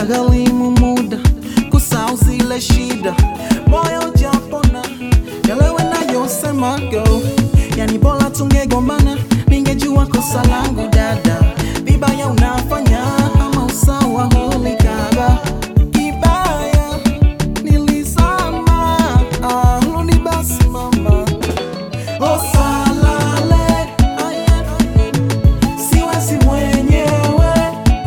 inagharimu muda kusahau zile shida, moyo japona yalewe nayosema go, yani bora tungegombana, ningejua kosa langu dada, vibaya unafanya ama usawa hulikaba kibaya nilisama, ah, rudi basi mama Osalale, aye, siwezi mwenyewe,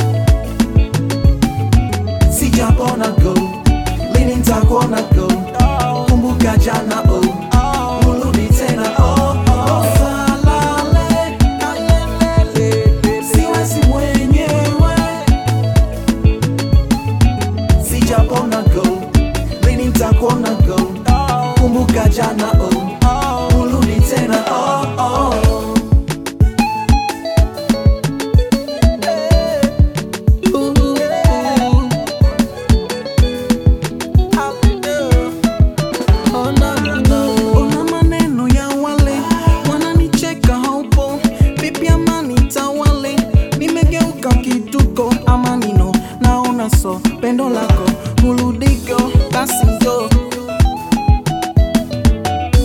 sijapona go, lini nitakuona go, kumbuka jana oh, urudi tena oh, oh. Osalale, aye, siwezi mwenyewe, sijapona go, lini nitakuona go, kumbuka jana oh, urudi tena oh, oh. Ona maneno ya wale wananicheka, haupo vipi? Amani tawale, nimegeuka kituko, amanino naona so pendo lako huludiko, basi ndo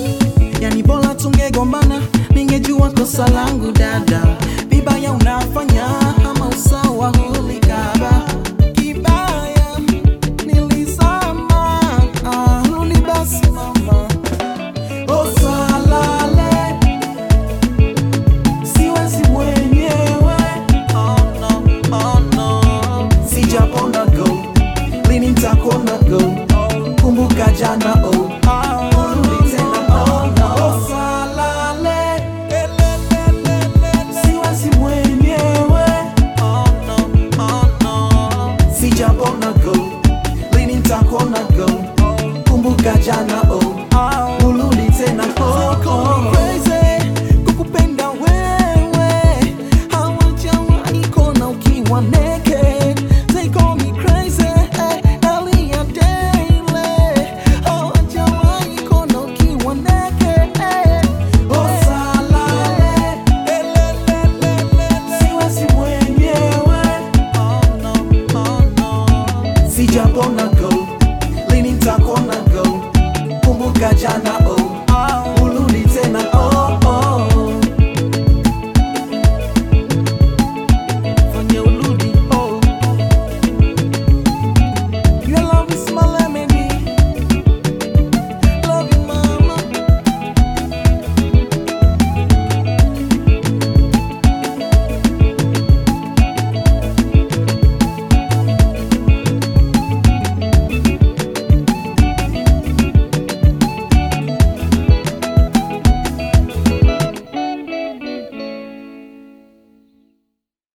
yani bora tungegombana, ningejua kosa langu dada, vibaya unafanya